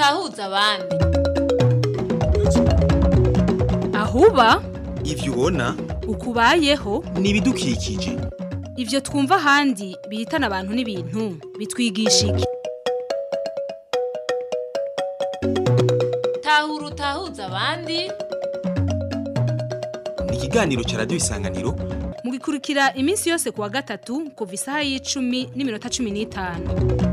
utahuza abandi ahuba ivyo ubona ukubayeho ni ibidukikije ivyo twumva ahandi bihitana abantu n'ibintu bitwigisha iki tahura utahuza abandi ni ikiganiro ca radiyo isanganiro mugikurikira iminsi yose kuwa gatatu kuva isaha y'icumi n'iminota cumi n'itanu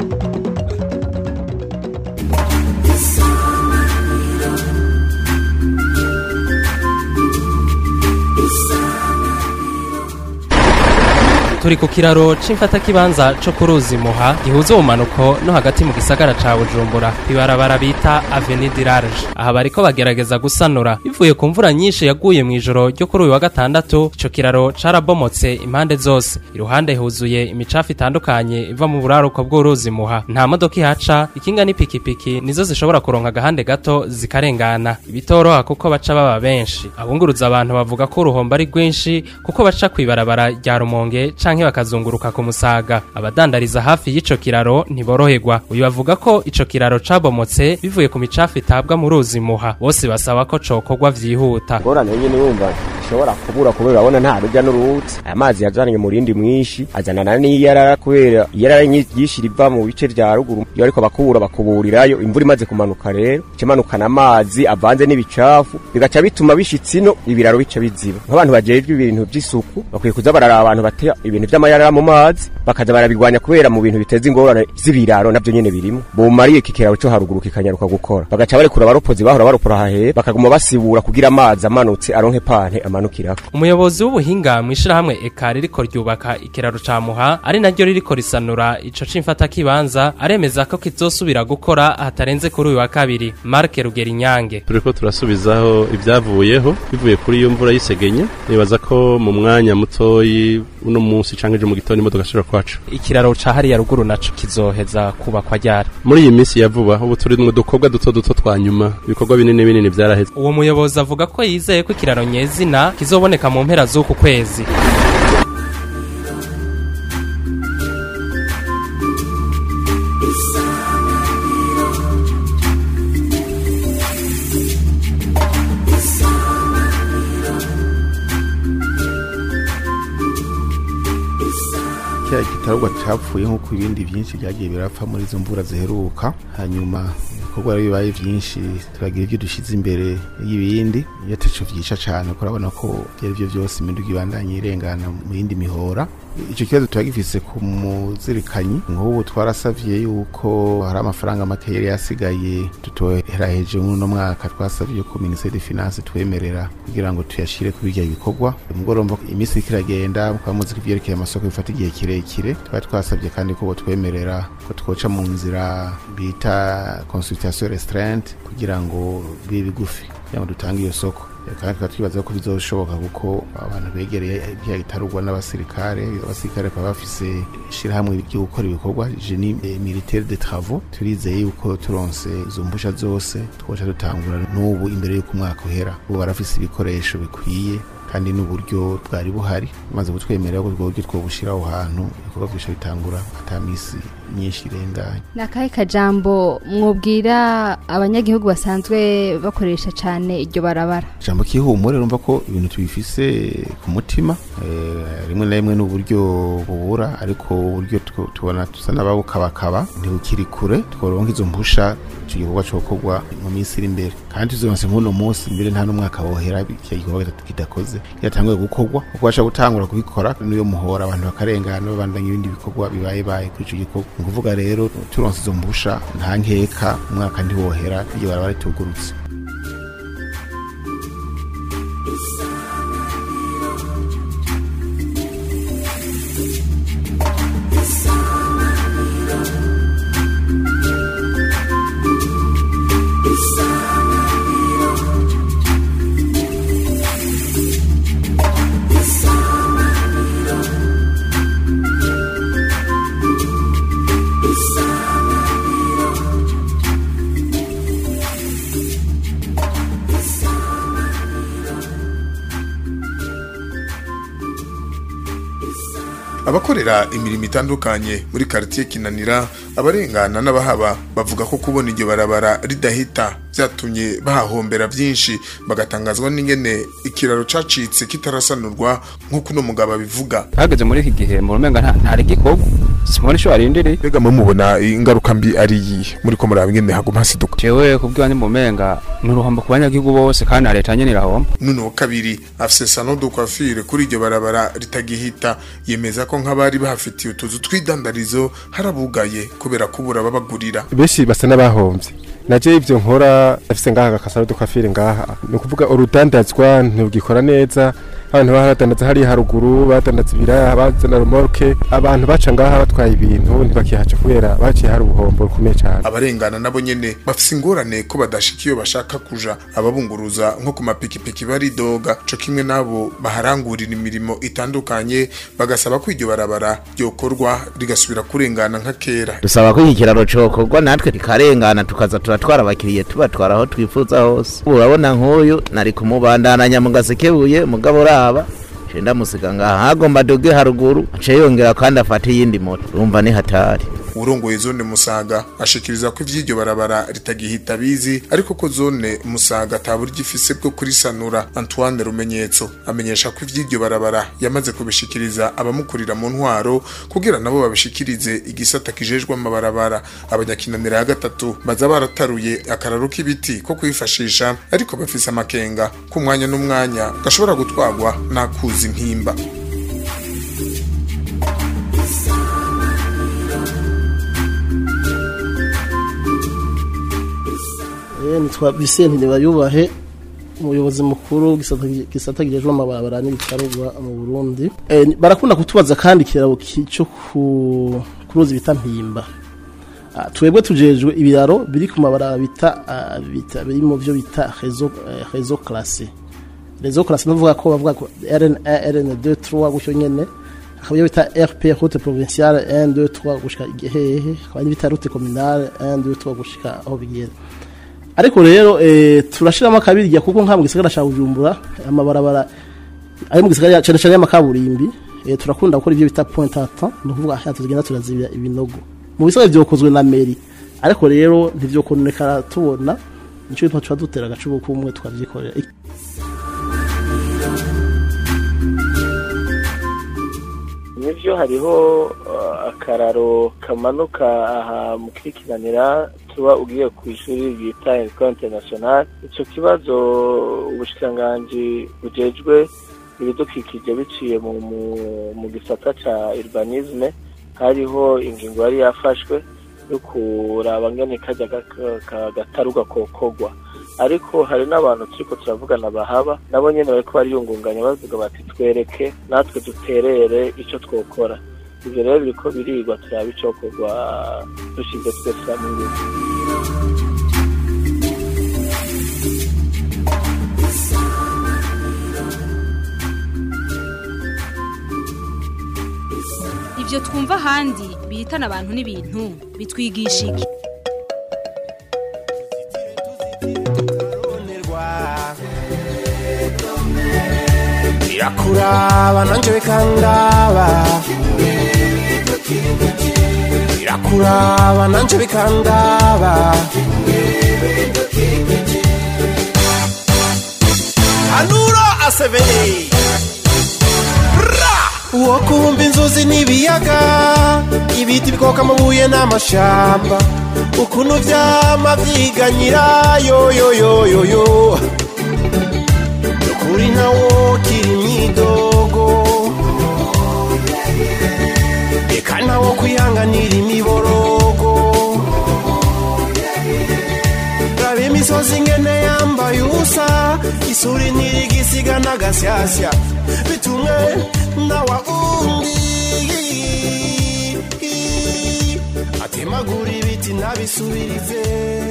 turi ku kiraro c'imfatakibanza co ku ruzi muha gihuza ubumanuko no hagati mu gisagara ca bujumbura ibarabara bita avenue du large aha bariko bagerageza gusanura bivuye ku mvura nyinshi yaguye mu ijoro ryo kuri uyu wa gatandatu ico kiraro carabomotse impande zose iruhande huzuye imicafu itandukanye iva mu buraruko bw'uruzi muha nta modoka ihaca ikinga n'ipikipiki nizo zishobora kuronka agahande gato zikarengana ibitoroha kuko baca baba benshi abunguruza abantu bavuga ko uruhombo ari rwinshi kuko baca kw'ibarabara rya rumonge canke bakazunguruka ku musaga abadandariza hafi y'ico kiraro ntiboroherwa uyu bavuga ko ico kiraro cabomotse bivuye ku micafu itabwa mu ruzi muha bose basaba ko cokorwa vyihuta ngorane nyine wumva ishobora kubura kubera urabona nta rujya n'uruza aya mazi yazananye umurindi mwinshi azanana n'iyarara kubera iyarara nyinshi riva mu bice vya ruguru iyo ariko bakubura bakuburirayo imvura imaze kumanuka rero ikimanukana amazi avanze n'ibicafu bigaca bituma bishitse ino ibiraro bica biziba nk'abantu bajejwe ibintu vy'isuku bakwiye kuza bararaba abantu batera ibintu vy'amayarara mu mazi bakaza barabigwanya kubera mu bintu biteza ingorane z'ibiraro navyo nyene birimo bomariye iki kiraro co haruguru kikanyaruka gukora bagaca barekura abaropozi bahora baropora hahera bakaguma basibura kugira amazi amanutse aronke pante amanukirako umuyobozi w'ubuhinga mw'ishirahamwe eka ririko ryubaka ikiraro ca muha ari naryo ririko risanura ico c'imfatakibanza aremeza ko kizosubira gukora hatarenze kuri uyu wa kabiri mark rugerinyange turiko turasubizaho ibyavuyeho bivuye kuri iyo mvura y'isegenye nibaza ko mu mwanya mutoyi uno munsi canke ejo mu gitondo imodoka ishobora kwacu ikiraro ca hariya ruguru naco kizoheza kubakwa ryari muri iyi minsi ya vuba ubu turi mu dukobwa duto duto twa nyuma ibikorwa binini binini vyaraheze uwo muyobozi avuga ko yizeye ko ikiraro nyezina kizoboneka mu mpera z'uku kwezi kiriya gitarugwa capfuye nk'uko ibindi byinshi byagiye birapfa muri izo mvura ziheruka hanyuma ibikorwa rero bibaye byinshi turagira ibyo dushyize imbere y'ibindi iyo ataco vyica cane kuko urabona ko vyari vyo vyose imiduga ibandanye irengana mu yindi mihora ico kibazo tuba gifise ku muzirikanyi nk'ubu twarasavye yuko hari amafaranga make yari yasigaye tutoheraheje muri uno mwaka twasavye ko minisiteri de finance twemerera kugira ngo tuyashire kuri birya bikorwa mugoromba iminsi iriko iragenda mukaba muzi ko ivyerekeye amasoko bifata igihe kirekire twari twasavye kandi ko botwemerera ko twoca mu nzira bita consultation restreinte kugira ngo bibe bigufi kugira ngo dutange iyo soko kandi tukaba twibaza ko bizoshoboka kuko abantu begereye ibya gitarugwa n'abasirikare abasirikare bakaba bafise ishirahamwe ryo gukora ibikorwa genie militaire de travaux turizeye yuko turonse izo mbusha zose twoca dutangura n'ubu imbere y'uko umwaka uhera ubu barafise ibikoresho bikwiye kandi n'uburyo bwari buhari maze kutwemerera ko ubwo buryo twobushira aho hantu ibikorwa byinshi bitangura ata misi myinshi irenganye ni akahe kajambo mwubwira abanyagihugu basanzwe bakoresha cyane iryo barabara ijambo kihumure urumva ko ibintu tubifise ku mutima eh, rimwe na rimwe n'uburyo bubura ariko uburyo tu- tubona tusa n'ababukabakaba ntibukiri kure tworonka izo mpusha ico gikorwa cokorwa mu minsi iri imbere kandi tuzoronse nk'uno munsi mbere nta n'umwaka wohera icyo gikorwa kidakoze kiratanguye gukorwa kuko basha gutangura kubikora n'iyo muhora abantu bakarengana babandanya ibindi bikorwa bibaye baye kuri ico gikorwa ni ukuvuga rero turonse izo mpusha nta nkeka umwaka ntiwohera iryo barabara ritugurutse abakorera imirimo itandukanye muri quartier kinanira abarengana n'abahaba bavuga ko kubona iryo barabara ridahita byatumye bahahombera byinshi bagatangazwa n'ingene ikiraro cacitse kitarasanurwa nk'uko uno mugabo abivuga hageze muri iki gihe mu rumenga nta ntari gikorwa simoni isho arindiriye mbega mwe mubona ingaruka mbi ari iyi muri ko muraba ingene haguma hasiduka jewe kubw'iwanjye mu rumenga ni uruhombo ku banyagihugu bose kandi na leta nyene irahomba none wa kabiri afise sano de coiffure kuri iryo barabara ritagihita yemeza ko nk'abari bahafitiye utuzu tw'idandarizo harabugaye kubera kubura babagurira benshi basa n'abahomvye naje ivyo nkora afise ngaha agakasaro de coiffure ngaha ni ukuvuga urudandazwa ntugikora neza abantu baradandaza hariya haruguru badandaza ibiraya bazana remorke abantu baca ngaha batwaye ibintu ntibakihaca kubera baciye hari ubuhombo bukomeye cyane abarengana nabo nyene bafise ingorane ko badashika iyo bashaka kuja ababunguruza nko ku mapikipiki baridoga co kimwe nabo baharangurira imirimo itandukanye bagasaba ko iryo barabara ryokorwa rigasubira kurengana nka kera dusaba ko iki kiraro cokorwa natwe kikarengana tukaza turatwara abakiriye tubatwara aho twifuza hose urabona nk'uyu nari kumubandananya mu gasekebuye mugabo uraba cenda musiga ngaha hagomba doge haruguru aca yongera kandi afata iyindi moto urumva ni hatari urongoye zone musaga ashikiriza ko ivy'iryo barabara ritagihita bizi ariko ko zone musaga atabura igifise bwo kurisanura antoine rumenyetso amenyesha ko ivy'iryo barabara yamaze kubishikiriza abamukurira mu ntwaro kugira nabo babishikirize igisata kijejwe amabarabara abanyakinanira ya gatatu baza barataruye akararo k'ibiti ko kwifashisha ariko bafise amakenga ku mwanya n'umwanya gashobora gutwarwa n'akuzi impimba nitwa Vicente Nibayubahe umuyobozi mukuru gisata gijejwe amabarabara n'ibitarugwa mu Burundi barakunda kutubaza kandi kirabo cyo ku kuruzi bita mpimba twebwe tujejwe ibiraro biri ku mabarabara bita bita biri mu byo bita réseau réseau classé réseau classé nuvuga ko bavuga ko RN1 RN2 3 gutyo nyene akaba bita RP route provinciale 1 2 3 gushika igihehe akaba bita route communale 1 2 3 gushika aho bigera ariko rero eh, turashiramo akabirya kuko nka mu gisagara ca Bujumbura amabarabara ari mu gisagara cyane cyane y'amakaburimbi eh, turakunda gukora ibyo bita point à temps no kuvuga aha tugenda turazibira ibinogo mu bisagara byokozwe na meri ariko rero ntivyokonekara tubona nico bituma tuba dutera agacubo kumwe tukavyikorera nivyo hariho uh, akararo kamanuka aha mu kwikiranira tuba ugiye ku ishuri bita Ecole International ico kibazo ubushikiranganji bujejwe ibidukikije biciye mu, mu, mu gisata ca urbanisme hariho ingingo yari yafashwe yo kuraba ngene kajya gataruga kokogwa ariko hari n'abantu turiko turavugana bahaba nabo nyene bariko bariyungunganya bavuga bati twereke natwe duterere ico twokora ivyo rero biriko birigwa turaba icokorwa dushize twese hamwe Ivyo twumva ahandi bihitana abantu n'ibintu bitwigisha iki birakuraba nanje bikangaba birakuraba nanje bikangaba anura aseveye uwo kumva inzuzi n'ibiyaga ibiti bikoka amabuye n'amashamba ukuntu vyama vyiganyira yoyoyoyoyo kuri ntawo kiri imyidogo reka ntawo kwihanganira imiborogo raba imisozi ngene yambaye ubusa isuri ntirigisiga n'agasyasya bitumwe nawa undi atemagura ibiti ntabisubirize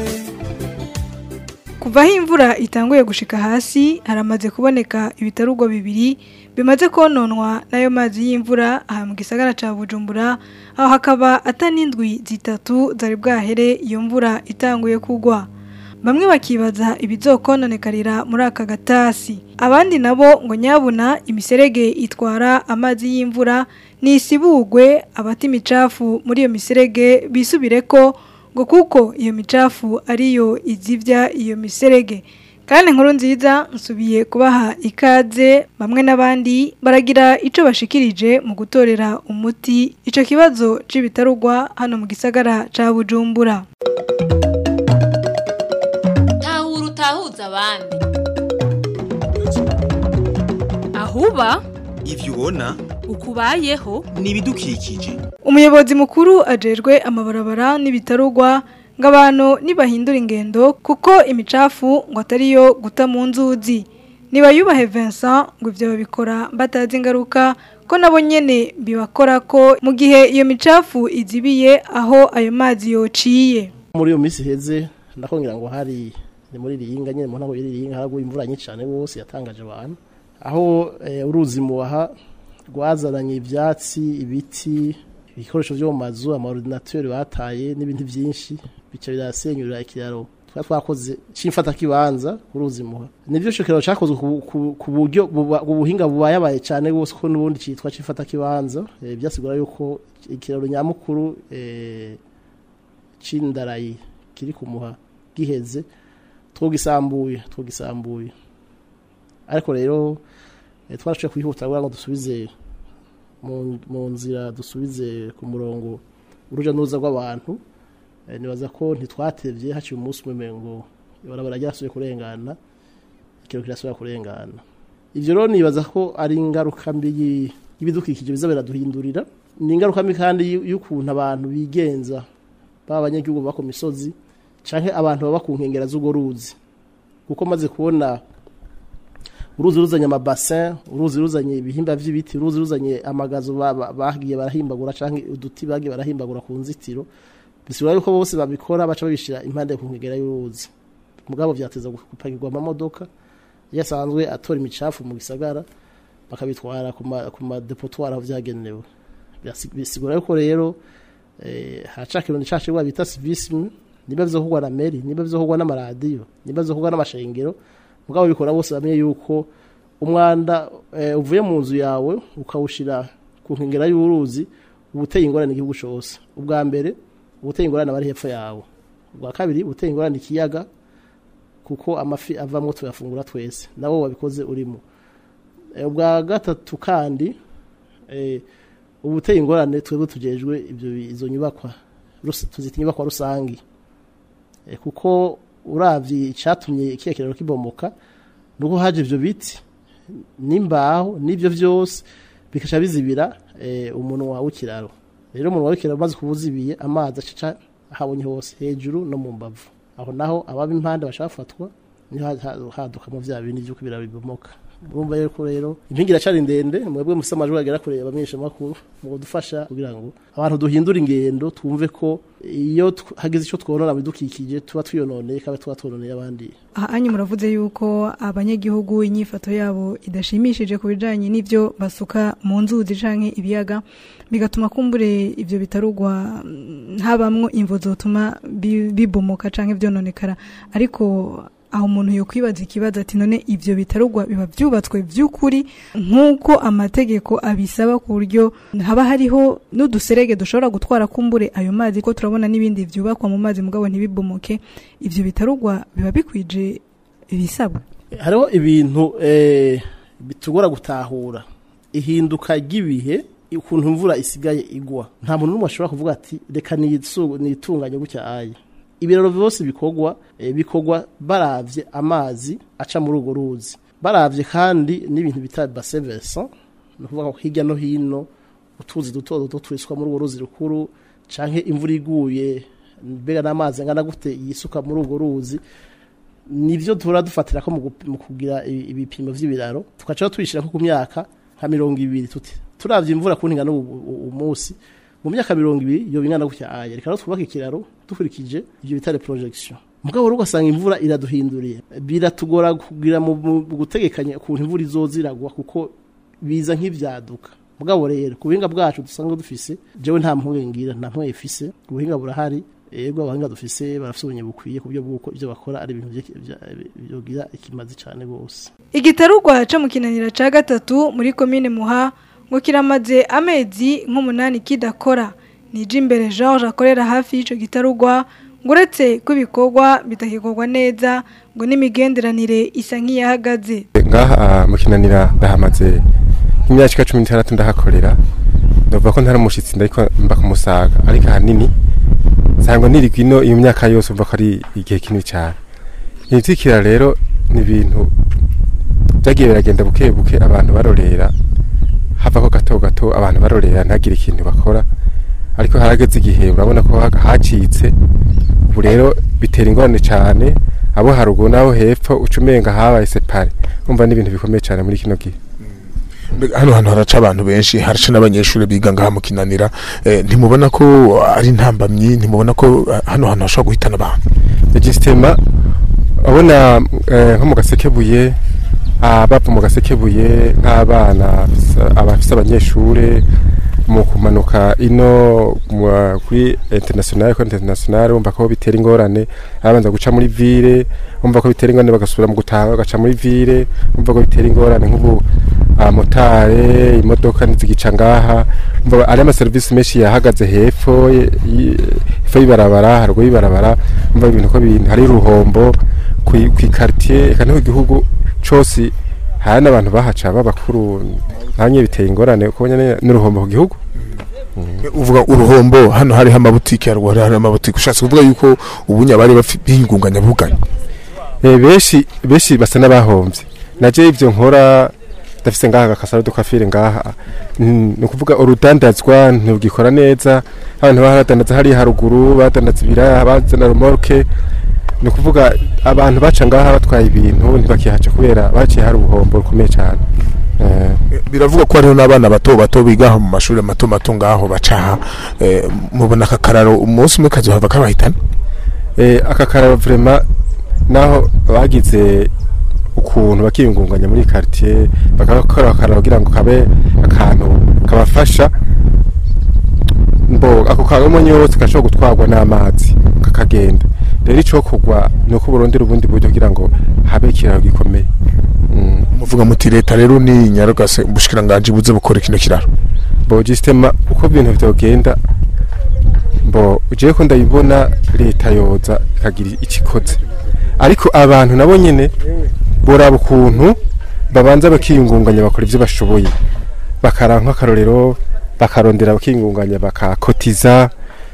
kuva aho imvura itanguye gushika hasi haramaze kuboneka ibitarugwa bibiri bimaze kononwa n'ayo mazi y'imvura aha mu gisagara ca bujumbura aho hakaba atanindwi zitatu zari bwahere iyo mvura itanguye kugwa bamwe bakibaza ibizokononekarira muri aka gatasi abandi nabo ngo nyabuna imiserege itwara amazi y'imvura nisibugwe abati imicafu muri iyo miserege bisubire ko ngo kuko iyo micafu ariyo izivya iyo miserege kandi inkuru nziza nsubiye kubaha ikaze bamwe n'abandi baragira icyo bashikirije mu gutorera umuti icyo kibazo cy'ibitarugwa hano mu gisagara cya bujumbura tahura utahuza abandi ahuba ivyo ubona ukubayeho ni ibidukikije umuyobozi mukuru ajejwe amabarabara n'ibitarugwa ngo abantu nibahindura ingendo kuko imicafu ngo atariyo guta mu nzuzi nibayubahe Vincent ngo ibyo babikora batazi ingaruka ko nabo nyene bibakora ko mu gihe iyo micafu izibiye aho ayo mazi yociye muri iyo minsi heze ndakongera ngo hari ni muri riyinga nyine mu ntago y'iriyinga haraguye imvura nyinshi cyane rwose yatangaje abantu aho eh, uruzi muwaha rwazananye ibyatsi ibiti ibikoresho byo mu mazu amaordinateur bataye n'ibindi byinshi bica birasenyurira ikiraro twa twakoze cimfata kibanza uruzi muha nivyo shokero cyakozwe ku- ku- ku buryo buba- ubuhinga bubayabaye cyane rwose ko nubundi citwa cimfata kibanza eh, byasigura yuko ikiraro nyamukuru eh, c'indarayi kiri kumuha giheze twogisambuye twogisambuye ariko rero eh, twarashoboye kwihuta kugira ngo dusubize mu- mu nzira dusubize ku murongo uruja n'uruza rw'abantu Eh, nibaza ko ntitwatevye haciye umunsi umwe ngo ibarabara ryasubiye kurengana ikiro kirasubira kurengana ivyo rero nibaza ko ari ingaruka mbi yi- y'ibidukikije biza biraduhindurira ni ingaruka mbi kandi y- y'ukuntu abantu bigenza baba abanyagihugu baba ku misozi canke abantu baba ku nkengera z'urwo ruzi kuko maze kubona uruzi ruzanye amabasin uruzi ruzanye ibihimba vy'ibiti uruzi ruzanye amagazo ba- ba- bagiye barahimbagura canke uduti bagiye barahimbagura ku nzitiro bisigura yuko bose babikora baca babishira impande ku nkengera y'uruzi mugabo vyateza gupakirwa amamodoka iyo asanzwe atora imicafu mu gisagara bakabitwara ku ma- ku madepotoir aho vyagenewe Birasi- bisigura yuko rero eh, haca kirundi cacigwa bita civisme niba bizokorwa na meri niba bizokorwa n'amaradiyo niba bizokorwa n'amashengero mugabo bikora bose bamenye yuko umwanda eh, uvuye mu nzu yawe ukawushira ku nkengera y'uruzi uba uteye ingorane igihugu cose ubwa mbere uba uteye ingorane abari hepfo yawe ubwa kabiri uba uteye ingorane ikiyaga kuko amafi avamwo tuyafungura twese nabo wabikoze urimo Eh, ubwa gatatu kandi eh, uba uteye ingorane twebwe tujejwe ibyo bi- izo nyubakwa rus- tuzita inyubakwa rusangi Eh, kuko uravye icatumye ikiya kiraro kibomoka nuko haje ivyo biti n'imbaho n'ivyo vyose bikaca bizibira eh, umunwa w'ikiraro rero umunwa w'ikiraro umaze kubuzibiye amazi acaca ahabonye hose hejuru no mu mbavu aho naho ababa impande bashafatwa niho ha- ha- hadukamo vya bindi vy'uko ibiraro bibomoka urumva yuko rero impingi iracari ndende mwebwe mufise amajwi agera kure abamenyesha makuru mu kudufasha kugira ngo abantu duhindure ingendo twumve ko iyo tw- hagize ico twonona mu bidukikije tuba twiyononeye kandi tuba twononeye abandi aha anyu muravuze yuko abanyagihugu inyifato yabo idashimishije ku bijanye n'ivyo basuka mu nzuzi canke ibiyaga bigatuma kumbure ivyo bitarugwa mm, habamwo imvo zotuma bi- bibomoka canke vyononekara ariko aho umuntu yokwibaza ikibazo ati none ivyo bitarugwa biba vyubatswe vy'ukuri nk'uko amategeko abisaba ku buryo haba hariho n'uduserege dushobora gutwara kumbure ayo mazi ko turabona n'ibindi vyubakwa mu mazi mugabo ntibibomoke ivyo bitarugwa biba bikwije ibisabwa hariho ibintu eh, bitugora gutahura ihinduka ry'ibihe ukuntu imvura isigaye igwa nta muntu n'umwe ashobora kuvuga ati reka nisu- nitunganye gutya aye ibiraro byose bikorwa eh, bikorwa baravye amazi aca muri urwo ruzi baravye kandi n'ibintu bita bassin versant ni ukuvuga ko hirya no hino utuzi duto duto twiswa muri urwo ruzi rukuru canke imvura iguye mbega n'amazi angana gute yisuka muri urwo ruzi nivyo tura dufatira ko mu gup- mu kugira i- ibipimo vy'ibiraro tukaca tubishira ko ku myaka nka mirongo ibiri tuti turavye imvura ku ntingana umunsi mu myaka mirongo ibiri iyo bingana gutya aya reka rero twubake ikiraro dukurikije ivyo bitare projection mugabo rero ugasanga imvura iraduhinduriye biratugora kugira mu mu gutegekanya ukuntu imvura izoziragwa kuko biza nk'ivyaduka mugabo rero ku buhinga bwacu dusanzwe dufise jewe nta mpungenge ngira nta mpungenge ifise ubuhinga burahari yego abahinga dufise barafise ubumenyi bukwiye ku buryo bw'uko ivyo bakora ari ibintu vye- vya- vyogira ikimazi cane gose igitarugwa co mu kinanira ca gatatu muri komine muha ngo kiramaze amezi nk'umunani kidakora nije imbere George akorera hafi y'ico gitarugwa ngo uretse ko ibikorwa bitakikorwa neza ngo n'imigenderanire isa nk'iyahagaze ngaha mu kinanira ndahamaze imyaka ishika cumi n'itandatu ndahakorera ndavuga ko ntari umushitsi ndariko mba kumusaga ariko ahanini nsanga nirigwa ino iyo myaka yose umva ko ari igihe kinini cyane ibitikira rero ni ibintu byagiye biragenda buke buke abantu barorera havako gato gato abantu barorera ntagire ikintu bakora ariko harageze igihe urabona ko ha- hacitse ubu rero bitera ingorane cyane abo haruguru n'abo hepfo uca umenga habaye separe umva ni ibintu bikomeye cyane muri kino gihe Mbega hano hantu haraca abantu benshi haraca n'abanyeshuri biga ngaha mu kinanira eh, ntimubona ko ari intambamyi ntimubona ko eh, hano hantu hashobora guhitana abantu igisitema abona eh, nko mu gasekebuye abava mu gasekebuye nk'abana bafise- abafise abanyeshure mu kumanuka ino mu- kuri international ko international umva ko bitera ingorane arabanza guca muri ville umva ko bitera ingorane bagasubira mu gutaha bagaca muri ville umva ko bitera ingorane nk'ubu abamotare imodoka ntizigica ngaha umva ari amaserivisi menshi yahagaze hepfo y- y- hepfo y'ibarabara haruguru y'ibarabara umva ibintu ko bintu hari uruhombo kwi- kw'ikartier eka no ku gihugu cose hari n'abantu bahaca b'abakuru namwe biteye ingorane kuko nyene n'uruhombo ku gihugu uvuga uruhombo hano hariho amabutike haruguru hari amabutike ushatse kuvuga yuko ubunya bari bafi- biyungunganya buganya Eh, benshi benshi basa n'abahomvye naje ivyo nkora ndafise ngaha agakasaro dukafire ngaha Mm, ni ukuvuga urudandazwa ntugikora neza abantu baradandaza hariya haruguru badandaza ibiraya bazana remorke ni ukuvuga abantu baca ngaha batwaye ibintu ntibakihaca kubera baciye hari ubuhombo bukomeye cyane Eh, biravuga ko hariho n'abana bato bato biga mu mashuri mato mato ngaho bacaha eh, mubona aka kararo umunsi umwe kazohava kabahitana Eh, aka kararo vrema naho bagize ukuntu bakiyungunganya muri quartier bakakora akararo kugira ngo kabe akantu kabafasha mbo ako kagomonye yose gashobora gutwarwa n'amazi kakagenda rero ico kugwa ni uko burondera ubundi buryo kugira ngo habe ikiraro gikomeye muvuga muti leta rero ni nyarugase ubushikiranganje buze bukora kino kiraro bo gisitema uko ibintu vyogenda mbo ugiye ko ndabibona leta yoza ikagira ikikoze ariko abantu nabo nyene boraba ukuntu babanza bakiyungunganya bakora ivyo bashoboye bakaranka akarorero bakarondera bakiyungunganya bakakotiza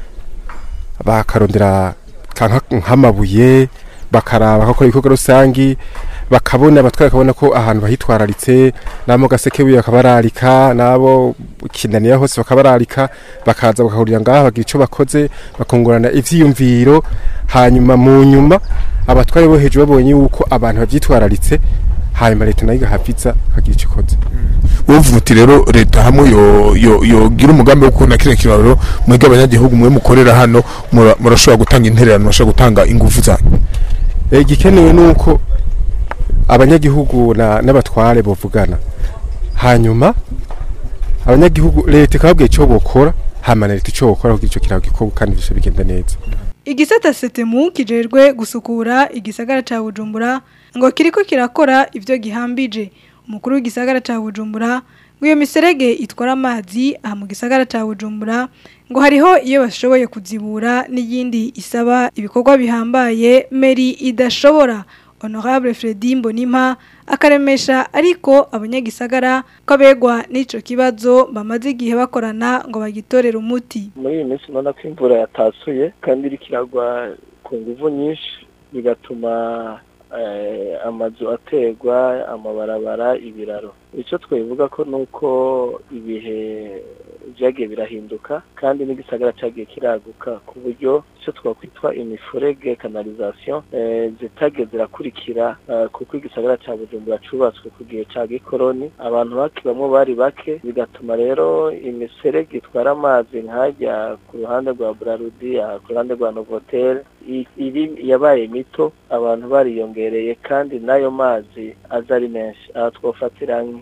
bakarondera kanka nk'amabuye bakaraba bakakora ibikorwa rusangi bakabona abatwara bakabona ko ahantu bahitwararitse nabo gasekebuye bakabararika nabo kinanira hose bakabararika bakaza bakahurira ngaha bagira icyo bakoze bakungurana ivyiyumviro hanyuma mu nyuma abatware bo hejuru babonye yuko abantu bavyitwararitse hanyuma leta nayo igahaviza akagira icyo ikoze uvuga uti rero leta hamwe yo yo yogira umugambi wo kubona kino kiraro mwebwe abanyagihugu mwe mukorera hano mura- murashobora gutanga intererano murashobora gutanga ingufu zanyu Eh, igikenewe ni uko abanyagihugu na- n'abatware bovugana hanyuma abanyagihugu leta ikababwira icyo bokora hama na leta icyo bokora kugira icyo kiraro gikorwa kandi bisho bigenda neza igisata setemu kijejwe gusukura igisagara ca bujumbura ngo kiriko kirakora ivyo gihambije umukuru w'igisagara ca bujumbura ngo iyo miserege itwara amazi aha mu gisagara ca bujumbura ngo hariho iyo bashoboye kuzibura n'iyindi isaba ibikorwa bihambaye meri idashobora honorable Fredy Mbonimpa akaremesha ariko abanyagisagara ko abegwa n'ico kibazo bamaze igihe bakorana ngo bagitorere umuti muri iyi minsi ubona ko imvura yatasuye kandi iriko iragwa ku nguvu nyinshi bigatuma eh, amazu ategwa amabarabara ibiraro icyo twabivuga ko ni uko ibihe byagiye birahinduka kandi n'igisagara cyagiye kiraguka ku buryo icyo twakwitwa imifurege kanalizasiyo eh, zitagiye zirakurikira eh, kuko igisagara cya bujumbura cubatswe ku gihe cya gikoroni abantu bakibamwo bari bake bigatuma rero imiserege itwara amazi nkajya ku ruhande rwa burarudi aha ku ruhande rwa novotel i- iri yabaye mito abantu bariyongereye kandi n'ayo mazi aza ari menshi aha twafatira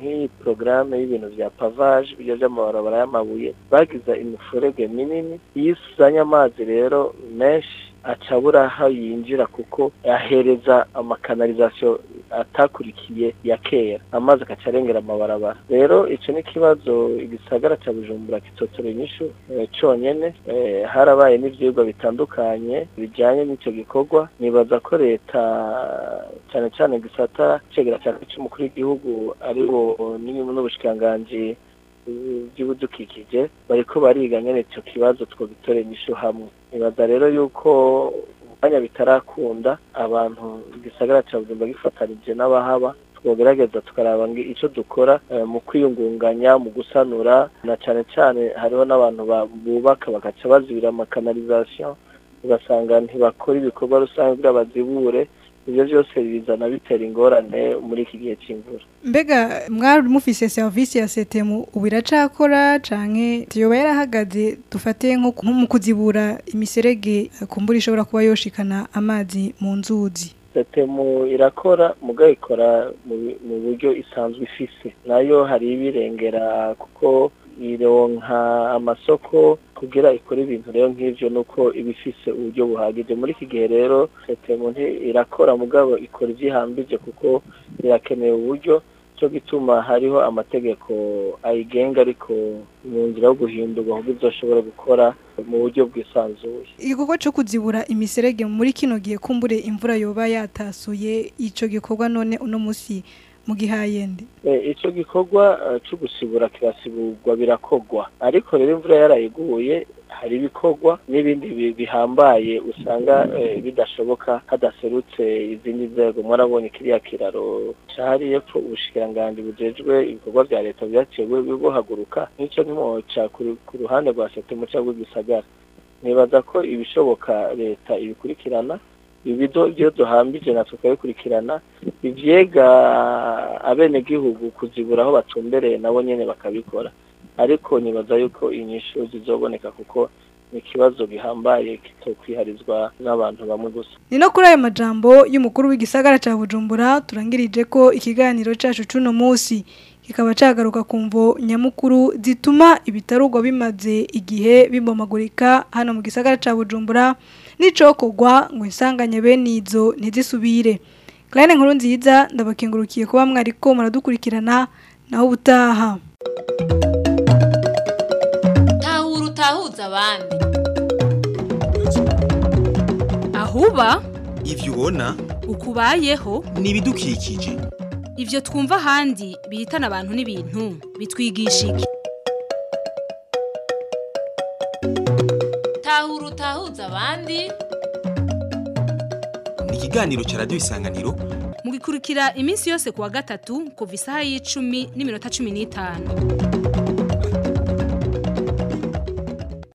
nk'iyi porogaramu y'ibintu bya pavage ibyo by'amabarabara y'amabuye bagize imifurege minini iyo isuzanye amazi rero menshi acabura aho yinjira kuko ahereza amakanalizasiyo atakurikiye ya kera amazi agaca arengera amabarabara rero icyo ni ikibazo igisagara cya bujumbura kitotera inyishu eh, conyene eh, harabaye n'ivyigwa bitandukanye bijanye n'icyo gikorwa nibaza ko leta cyane cyane gisata cegera cyane cy'umukuru w'igihugu ari bo n'ubushikiranganji eh, by'ibidukikije bariko bariga nyene ico kibazo twogitora inyishu hamwe nibaza rero yuko umwanya bitarakunda abantu igisagara cya bujumbura gifatanije n'abahaba twogerageza tukaraba ngo icyo dukora eh, mu kwiyungunganya mu gusanura na cyane cyane hariho n'abantu ba- bubaka bagaca bazibira amakanalizasiyo ugasanga ntibakora ibikorwa rusange kugira bazibure ibyo byose bizana bitera ingorane muri iki gihe cy'imvura mbega mwari mufise serivisi ya setemu ubu iracakora canke yoba yarahagaze dufate nko nko mu kuzibura imiserege eh, kumbura ishobora kuba yoshikana amazi mu nzuzi setemu irakora mugabo ikora mu bi- mu buryo isanzwe ifise nayo hari ibirengera kuko ironka amasoko kugira ikore ibintu rero nk'ivyo nuko iba ifise uburyo buhagije muri iki gihe rero setemu nti- irakora mugabo ikora ivyihambije kuko irakeneye uburyo cyo gituma hariho amategeko ayigenga ariko mu nzira yo guhindurwa kuko izoshobora gukora mu buryo bwisanzuye igikorwa cyo kuzibura imiserege muri kino gihe kumbure imvura yoba yatasuye ico gikorwa none uno musi mu gihayende Eh, ico gikorwa eh, co gusibura kirasiburwa birakogwa ariko rero imvura yarayiguye hari ibikorwa n'ibindi bi- bihambaye usanga eh, bidashoboka hadaserutse izindi nzego mwarabonye kiriya kiraro cari yepfo ubushikiranganji bujejwe ibikorwa vya leta vyaciye bu- buhaguruka nico nimoca ku ru- ku ruhande rwa setemu cyangwa rw'igisagara nibaza ko ibishoboka leta ibikurikirana ibido ibyo duhambije natwe tukabikurikirana ivyega abenegihugu kuzibura aho batumbereye nabo nyene bakabikora ariko nibaza yuko inyishu zizoboneka kuko ni ikibazo gihambaye kitokwiharizwa n'abantu bamwe gusa ni no kuri ayo majambo y'umukuru w'igisagara ca bujumbura turangirije ko ikiganiro cacu c'uno musi kikaba cagaruka ku mvo nyamukuru zituma ibitarugwa bimaze igihe bibomagurika hano mu gisagara ca bujumbura n'icokorwa ngo insanganye bene izo ntizisubire Claire nkuru nziza ndabakengurukiye kuba mwariko muradukurikirana naho ubutaha tahura utahuza abandi ahuba ivyo ubona ukubayeho ni ibidukikije ivyo twumva ahandi bihitana abantu n'ibintu bitwigisha iki tahura utahuza abandi ni ikiganiro ca radiyo isanganiro mugikurikira iminsi yose kuwa gatatu kuva isaha y'icumi n'iminota cumi n'itanu